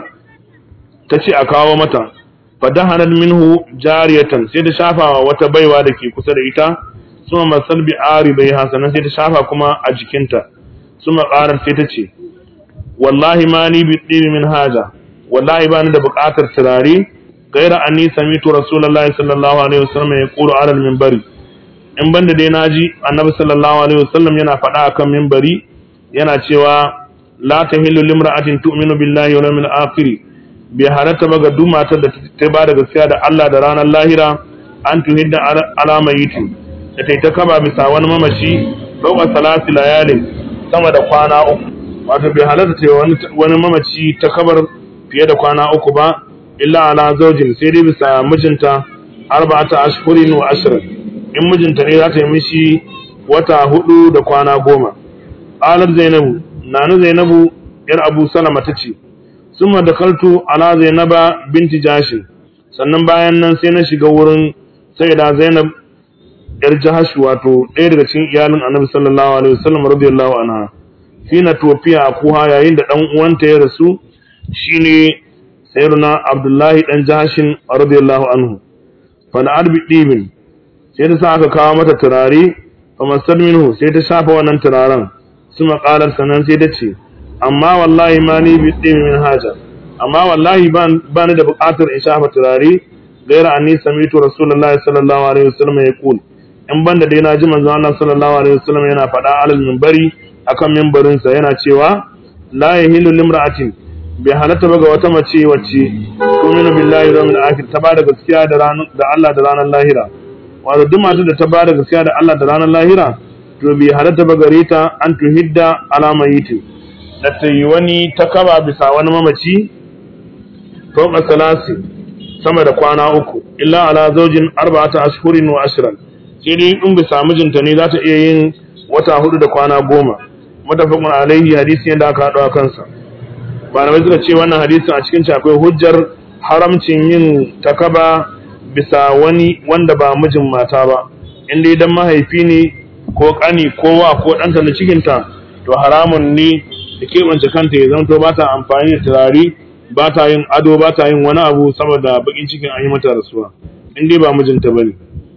S1: ta ce a kawo mata fadahanar minhu jariyatan sai ta shafawa wata baiwa da ke kusa da ita suma masal bi ari bai hasanan sai ta shafa kuma a jikinta suma ƙarar sai ta ce wallahi ma ni bi tsiri min haja wallahi ba ni da buƙatar turare gaira anni samitu rasulullahi sallallahu alaihi wasallam ya qulu ala minbari in banda dai naji annabi sallallahu alaihi wasallam yana faɗa akan minbari yana cewa la tahillu limra'atin tu'minu billahi wal yawmil akhir bi halatta ba ga duk matar da ta ba da gaskiya da Allah da ranar lahira an tuhidda alama yitin da ta ta kaba bisa wani mamaci ɗaukar salasi layalin sama da kwana uku wato bai halatta ta wani mamaci ta kabar fiye da kwana uku ba illa ala zaujin sai dai bisa mijinta arba'ata ashhurin wa ashrin in mijinta ne za ta yi mishi wata hudu da kwana goma qalat zainabu nanu zainabu yar abu salama tace summa dakaltu ala zainaba binti jashin sannan bayan nan sai na shiga wurin sayyida zainab yar jahash wato ɗaya daga cikin iyalin annabi sallallahu alaihi wasallam radiyallahu anha fina tofiya a kuha yayin da dan uwanta ya rasu shine sayyiduna abdullahi dan jahashin radiyallahu anhu fa na arbi dibin sai ta sa aka kawo mata turare fa masal minhu sai ta shafa wannan turaren su maqalar sanan sai ta ce amma wallahi ma ni bi dibin min haja amma wallahi ba ni da buƙatar in shafa turare gaira anni samitu rasulullahi sallallahu alaihi wasallam ya kul in banda dai na ji manzon Allah sallallahu alaihi wasallam yana faɗa alal minbari akan minbarin sa yana cewa la yahilu limra'atin bi halatta ba ga wata mace wacce tu'minu billahi wal yawmil akhir ta bada gaskiya da ranar da Allah da ranar lahira wato duk matar da ta bada gaskiya da Allah da ranar lahira to bi halatta ba gare ta an tuhidda alama yitin da ta yi wani takaba bisa wani mamaci fawqa salasi sama da kwana uku illa ala zaujin arba'ata ashhurin wa ashran sai dai in bisa mijinta ne za ta iya yin wata hudu da kwana goma mutafaqun alaihi hadisi yadda aka haɗu a kansa malamai suka ce wannan hadisin a cikin akwai hujjar haramcin yin takaba bisa wani wanda ba mijin mata ba in dai dan mahaifi ne ko kani ko wa ko ɗanta na cikinta to haramun ne da keɓance kanta ya zanto ba ta amfani da turare ba ta yin ado ba ta yin wani abu saboda bakin cikin an yi mata rasuwa in dai ba mijinta ba ne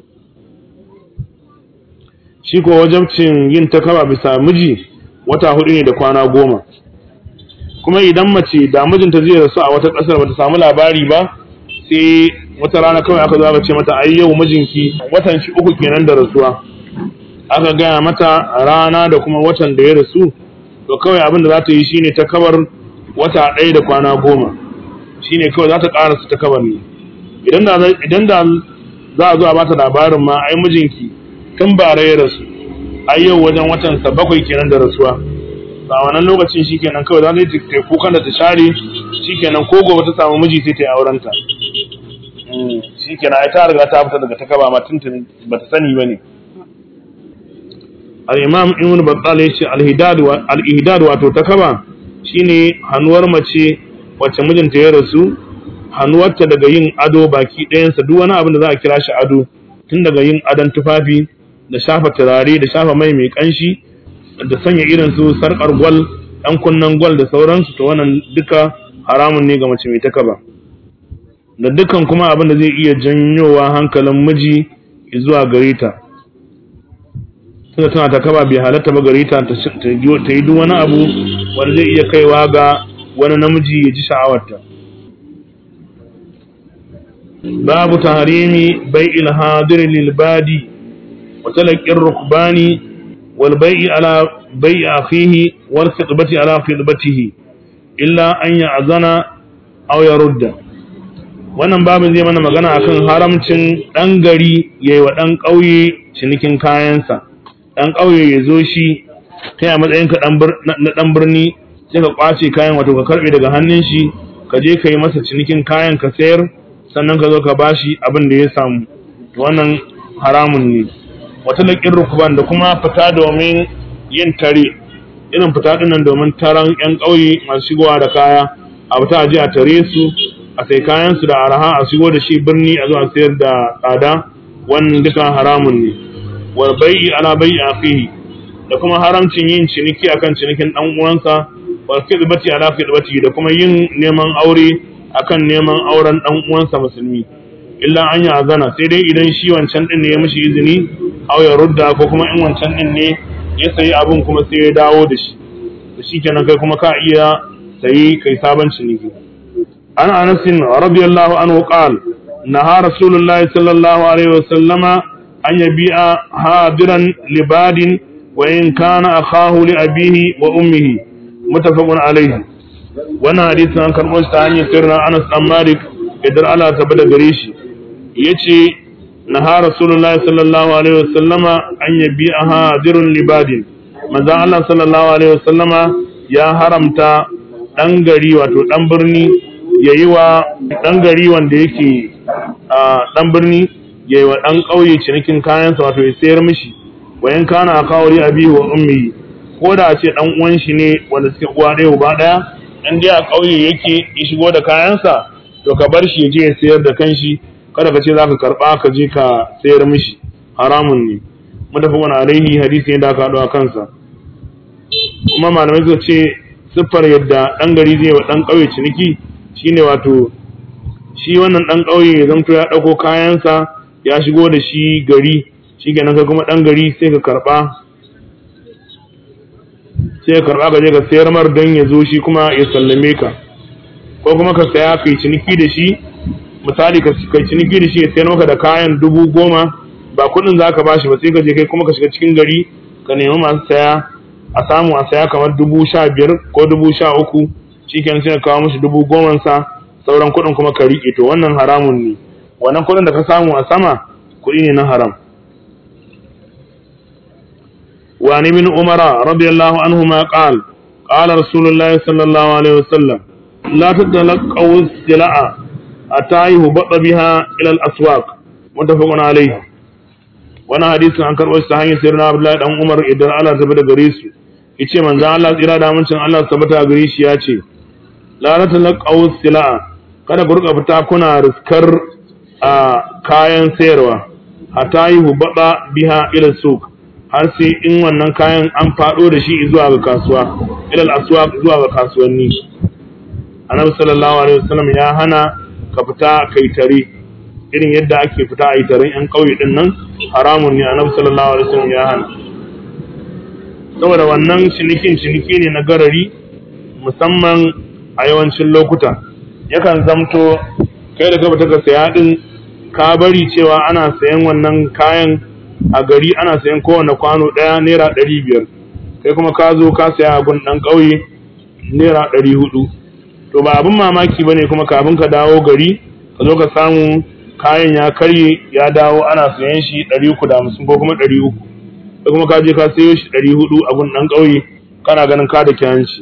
S1: shi ko wajabcin yin takaba bisa miji wata hudu ne da kwana goma kuma idan mace da mijinta zai rasu a wata ƙasar bata samu labari ba sai wata rana kawai aka zo aka ce mata ai yau mijinki watan shi uku kenan da rasuwa aka gaya mata rana da kuma watan da ya rasu to kawai abin da za ta yi shine ta kabar wata ɗaya da kwana goma shine kawai za ta ƙara su ta kabar ne idan da idan da za a zo a bata labarin ma ai mijinki tun bara ya rasu ai yau wajen watan sa bakwai kenan da rasuwa a wannan lokacin shikenan kawai za ta yi ta kukan da ta share shikenan ko gobe ta samu miji sai ta yi auren ta shikenan ai ta riga ta fita daga ta kaba ma tuntuni bata sani bane al-imam ibn battal ya ce al-ihdad wato ta kaba shine hannuwar mace wacce mijinta ya rasu hannuwarta daga yin ado baki ɗayansa duk wani abin da za a kira shi ado tun daga yin adon tufafi da shafa turare da shafa mai mai kanshi da sanya irin su sarkar gwal ɗan kunnen gwal da sauransu to wannan duka haramun ne ga mace mai takaba da dukkan kuma abin da zai iya janyowa hankalin miji zuwa gare ta tunda tana takaba bai halatta ba gare ta ta yi duk wani abu wanda zai iya kaiwa ga wani namiji ya ji sha'awarta babu tahrimi bai'il hadir lil badi wa talaqir rukbani wal bai'i ala bai'i akhihi wal khitbati ala khitbatihi illa an ya'zana aw yarudda wannan babin zai mana magana akan haramcin dan gari yayi wa dan kauye cinikin kayansa dan kauye ya zo shi kai a matsayin ka na dan birni sai ka kwace kayan wato ka karbe daga hannun shi ka je ka yi masa cinikin kayan ka sayar sannan ka zo ka bashi abin da ya samu wannan haramun ne wata laƙin rukuban da kuma fita domin yin tare irin fita dinnan domin taron 'yan ƙauye masu shigowa da kaya a fita a je a tare su a sai kayan su da araha a shigo da shi birni a zo a sayar da tsada wannan duka haramun ne wal bai'i ala bai'i akhihi da kuma haramcin yin ciniki akan cinikin dan uwansa wal khidbati ala khidbati da kuma yin neman aure akan neman auren dan uwansa musulmi illa an ya azana sai dai idan shi wancan din ne ya mishi izini aw ya rudda ko kuma in wancan din ne ya sayi abin kuma sai ya dawo da shi da shi kenan kai kuma ka iya sayi kai sabon ciniki an anas radiyallahu anhu qala naha rasulullah sallallahu alaihi wasallama an yabi'a hadiran libadin wa in kana akahu li abihi wa ummihi muttafaqun alaihi wannan hadisin an karbo shi ta hanyar sirrin Anas dan Malik idan Allah ta bada gare shi yace naha rasulullahi sallallahu alaihi wasallama an yabi hadirun libadin manzon Allah sallallahu alaihi wasallama ya haramta dan gari wato dan birni yayi wa dan gari wanda yake a dan birni yayi wa dan kauye cinikin kayansa wato ya sayar mishi wayan kana akawari abi wa ummi ko da ce dan uwan shi ne wanda suke uwa ɗaya uba ɗaya in dai a kauye yake ya shigo da kayansa to ka bar shi ya je ya sayar da kanshi kada ka ce za ka karɓa ka je ka sayar mishi haramun ne mutafakun alaihi hadisi ne da aka haɗu a kansa kuma malamai suka ce siffar yadda ɗan gari zai wa ɗan ƙauye ciniki shine wato shi wannan ɗan ƙauye ya zamto ya ɗauko kayansa ya shigo da shi gari shi kenan kai kuma ɗan gari sai ka karɓa sai ka karɓa ka je ka sayar mar don ya zo shi kuma ya sallame ka ko kuma ka saya kai ciniki da shi misali ka kai ciniki da shi ya sayar maka da kayan dubu goma ba kuɗin za ka ba shi ba sai ka je kai kuma ka shiga cikin gari ka nemi masu saya a samu a saya kamar dubu sha biyar ko dubu sha uku shi kenan sai ka kawo musu dubu goman sa sauran kuɗin kuma ka riƙe to wannan haramun ne wannan kuɗin da ka samu a sama kuɗi ne na haram وعن ابن عمر رضي الله عنهما قال قال رسول الله صلى الله عليه وسلم لا تتلقوا السلع حتى يهبط بها الى الاسواق متفق عليه wannan hadisin an karɓo shi ta hanyar sirrin Abdullahi dan Umar idan Allah ta bada gare su yace manzo Allah tsira da amincin Allah tabbata gare shi yace la tatalaqaw sila'a kada ku rika fita kuna riskar a kayan sayarwa hatta yi hubada biha ila suq har sai in wannan kayan an faɗo da shi zuwa ga kasuwa ilal aswaq zuwa ga kasuwanni annabi sallallahu alaihi wasallam ya hana ka fita kai tare irin yadda ake fita a yi taron yan ƙauye din nan haramun ne annabi sallallahu alaihi wasallam ya hana saboda wannan cinikin ciniki ne na garari musamman a yawancin lokuta yakan zamto kai da ka fita ka saya din ka bari cewa ana sayan wannan kayan a gari ana sayan kowane kwano ɗaya naira ɗari biyar kai kuma ka zo ka saya abin ɗan ƙauye naira ɗari hudu to ba abin mamaki ba ne kuma kafin ka dawo gari ka zo ka samu kayan ya karye ya dawo ana sayan shi ɗari uku da hamsin ko kuma ɗari uku kai kuma ka je ka sayo shi ɗari hudu abin ɗan ƙauye kana ganin ka da kyanci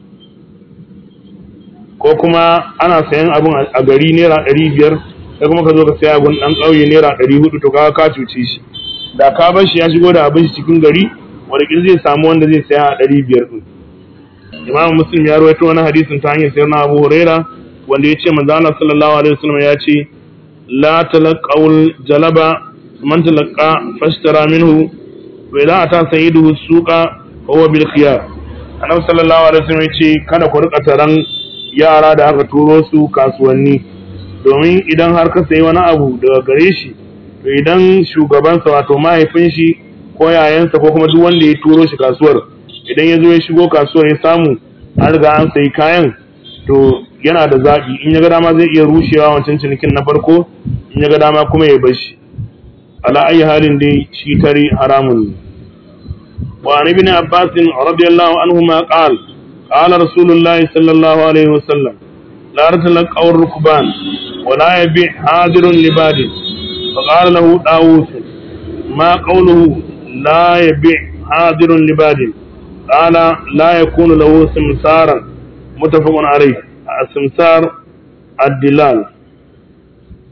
S1: ko kuma ana sayan abin a gari naira ɗari biyar kai kuma ka zo ka saya abin ɗan ƙauye naira ɗari hudu to ka ka cuce shi da ka bar shi ya shigo da abin shi cikin gari wanda zai samu wanda zai saya a ɗari biyar ɗin imam muslim ya rawaito wani hadisin ta hanyar sayar na abu huraira wanda ya ce manzo Allah sallallahu alaihi wasallam ya ce la talaqawul jalaba man talaqa fashtara minhu wa idza ata sayyiduhu suqa huwa bil khiyar annabi sallallahu alaihi wasallam ya ce kada ku rika taran yara da aka turo su kasuwanni domin idan har ka sayi wani abu daga gare shi to idan shugabansa wato mahaifin shi ko yayansa ko kuma duk wanda ya turo shi kasuwar idan ya zo ya shigo kasuwar ya samu an riga an sayi kayan to yana da zaɓi in ya ga dama zai iya rushewa wancan cinikin na farko in ya ga dama kuma ya bar shi ala ayi halin dai shi tare haramun ne wa an ibn abbas radiyallahu anhu ma qal qala rasulullahi sallallahu alaihi wasallam la ratalaqaw rukban wa la yabi hadirun libadin فقال له داوود ما قوله لا يبيع حاضر لباد قال لا يكون له سمسارا متفق عليه السمسار الدلال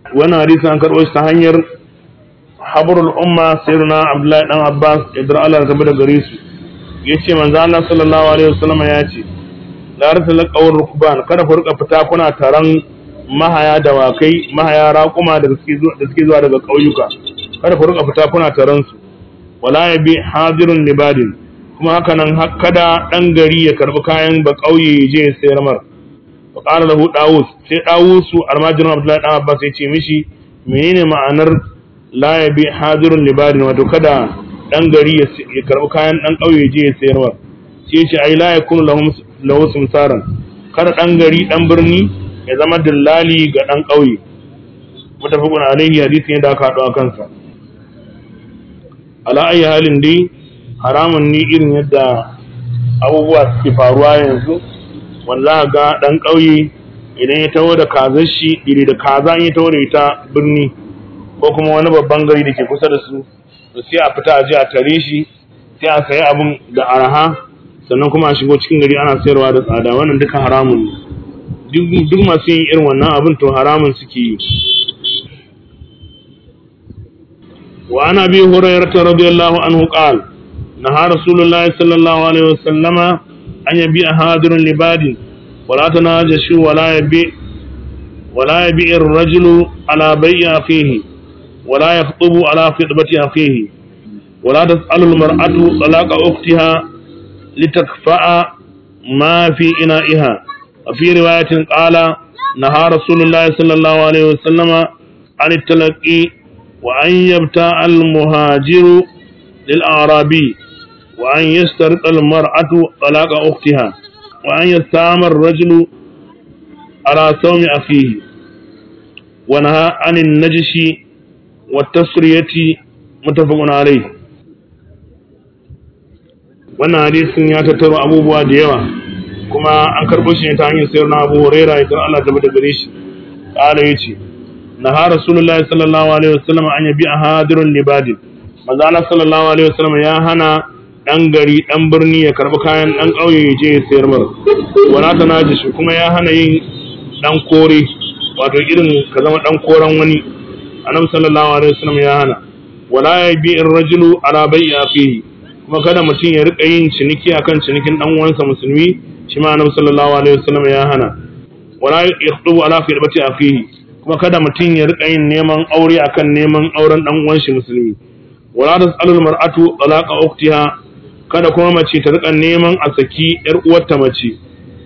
S1: wannan hadisi an karɓo shi ta hanyar habrul umma sayyidina abdullahi dan abbas idan Allah ya da gare su yace manzo Allah sallallahu alaihi wasallam ya ce la rasala qawr rukban kada ku rika fita kuna taron mahaya dawakai mahaya raƙuma da suke zuwa da suke zuwa daga ƙauyuka kada ku rika fita kuna taron su wala yabi hadirun libadin kuma haka nan kada dan gari ya karbi kayan ba ƙauye ya je ya sayar mar wa qala lahu dawus sai dawusu almajirin abdullahi dan abbas ya ce mishi menene ma'anar la yabi hadirun libadin wato kada dan gari ya karbi kayan dan ƙauye ya je ya sayar mar sai ce ai la yakunu lahum lahu sumsaran kada dan gari dan birni ya zama dillali ga dan ƙauye mutafaqun alaihi hadisi ne da aka haɗu a kansa ala ayi halin dai haramun ne irin yadda abubuwa suke faruwa yanzu wanda za ga dan ƙauye idan ya taho da kazar shi iri da kaza in ya taho da ita birni ko kuma wani babban gari da ke kusa da su to sai a fita a je a tare shi sai a sayi abun da araha sannan kuma a shigo cikin gari ana sayarwa da tsada wannan duka haramun ne duk masu yin irin wannan abin to haramun suke yi wa ana bi hurairah radiyallahu anhu qala naha rasulullahi sallallahu alaihi wasallama an yabi hadirun libadin wala tanajashu wala yabi ولا يبيع الرجل على بيع أخيه ولا يخطب على خطبة أخيه ولا تسأل المرأة طلاق أختها لتكفأ ما في إنائها وفي رواية قال نهى رسول الله صلى الله عليه وسلم عن التلقي وأن يبتاع المهاجر للأعرابي وأن يسترق المرأة طلاق أختها وأن يستعمل الرجل على صوم أخيه ونهى عن النجش والتسرية متفق عليه wannan hadisin ya tattaro abubuwa da yawa kuma an karɓo shi ne ta hanyar sayar na abu huraira idan Allah ta bada gare shi ƙara ya ce na ha rasulullahi sallallahu alaihi wasallam an yabi a hadirun libadin manzo Allah sallallahu alaihi wasallam ya hana dan gari dan birni ya karɓi kayan dan ƙauye ya je ya sayar mar wala ta najishi kuma ya hana yin dan kore wato irin ka zama dan koran wani annabi sallallahu alaihi wasallam ya hana wala yabi ar-rajulu ala bai'i akhihi kuma kada mutum ya rika yin ciniki akan cinikin dan uwansa musulmi shi ma annabi sallallahu alaihi wasallam ya hana wala yakhdubu ala khidbati akhihi kuma kada mutum ya rika yin neman aure akan neman auren dan uwan shi musulmi wala tasalu al-mar'atu talaqa ukhtiha kada kuma mace ta rika neman a saki yar uwarta mace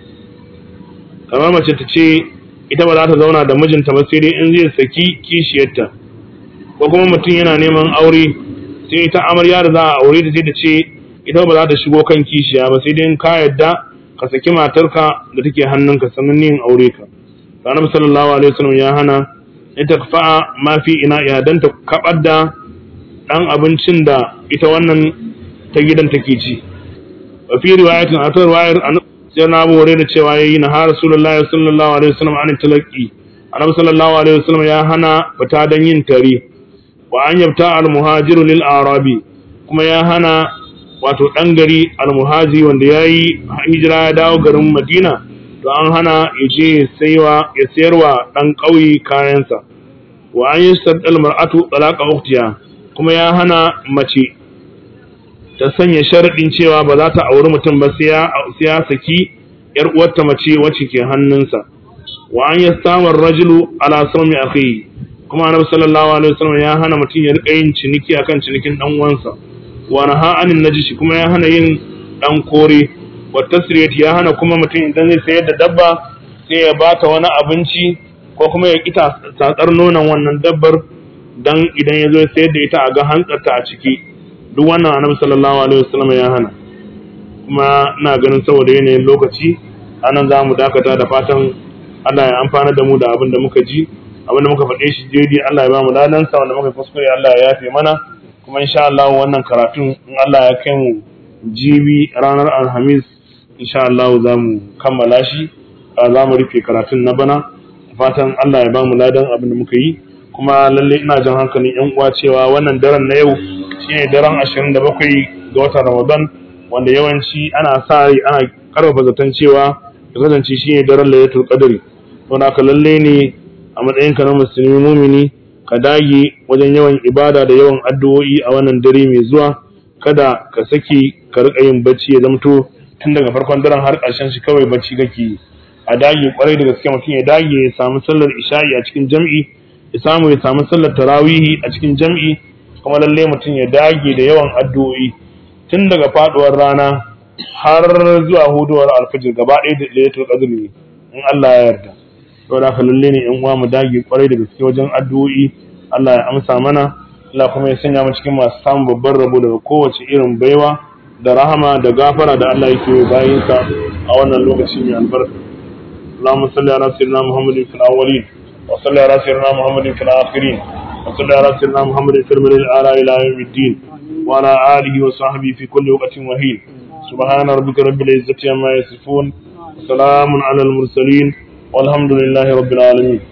S1: kamar mace ta ce ita ba za ta zauna da mijinta ba sai dai in zai saki kishiyarta ko kuma mutum yana neman aure sai ita amarya da za a aure ta sai ta ce ita ba za ta shigo kan kishiya ba sai dai in ka yadda ka saki matarka da take hannunka sannan yin aure ka annabi sallallahu alaihi wasallam ya hana ita fa'a ma fi ina ya dan ta kabar da dan abincin da ita wannan ta gidan take ci wa fi riwayatin a ta riwayar sai na abu da cewa yayi na har rasulullahi sallallahu alaihi wasallam an talaqi annabi sallallahu alaihi wasallam ya hana fita dan yin tare wa an yabta al muhajiru lil arabi kuma ya hana wato dan gari al muhaji wanda yayi hijira ya dawo garin madina to an hana ya je saiwa ya sayarwa dan kauye kayansa wa an yastadal mar'atu talaqa ukhtiha kuma ya hana mace ta sanya sharaɗin cewa ba za ta auri mutum ba sai ya saki ‘yar uwarta mace wacce ke hannunsa wa an ya samar rajulu ala sami akhi kuma annabi sallallahu alaihi wasallam ya hana mutum ya rika yin ciniki akan cinikin dan uwansa wa naha anin najishi kuma ya hana yin dan kore wa tasriyat ya hana kuma mutum idan zai sayar da dabba sai ya bata wani abinci ko kuma ya kita tsatsar nonon wannan dabbar dan idan ya zo ya sayar da ita a ga hantsarta a ciki duk wannan annabi sallallahu alaihi wasallam ya hana kuma ina ganin saboda yanayin lokaci anan za mu dakata da fatan Allah ya amfana da mu da abin da muka ji abin da muka faɗe shi daidai Allah ya ba mu ladan sa wanda muka kuskure Allah ya yafe mana kuma insha Allah wannan karatun in Allah ya kai mu jibi ranar alhamis insha Allah za mu kammala shi za mu rufe karatun na bana fatan Allah ya ba mu ladan abin da muka yi kuma lalle ina jan hankalin yan uwa cewa wannan daren na yau shine daren 27 ga watan Ramadan wanda yawanci ana sa rai ana karfafa zaton cewa ya kasance shine daren Lailatul Qadri don haka lalle ne a matsayinka na musulmi mumini ka dage wajen yawan ibada da yawan addu'o'i a wannan dare mai zuwa kada ka saki ka rika yin bacci ya zamto tun daga farkon daren har ƙarshen shi kawai bacci kake yi a dage kwarai da gaske mutum ya dage ya samu sallar isha'i a cikin jam'i ya samu ya samu sallar tarawihi a cikin jam'i kuma lalle mutum ya dage da yawan addu'o'i tun daga faduwar rana har zuwa huduwar alfajir gaba ɗaya da lailatul qadr ne in Allah ya yarda to da ka lalle ne in uwa mu dage kwarai da gaske wajen addu'o'i Allah ya amsa mana Allah kuma ya sanya mu cikin masu samun babban rabo daga kowace irin baiwa da rahama da gafara da Allah yake yi bayinsa a wannan lokaci mai albarka اللهم صل على سيدنا محمد في الأولين وصل على سيدنا محمد في الآخرين وصل على سيدنا محمد في الملل الأعلى إلى يوم الدين وعلى آله وصحبه في كل وقت وهين سبحان ربك رب العزة عما يصفون وسلام على المرسلين والحمد لله رب العالمين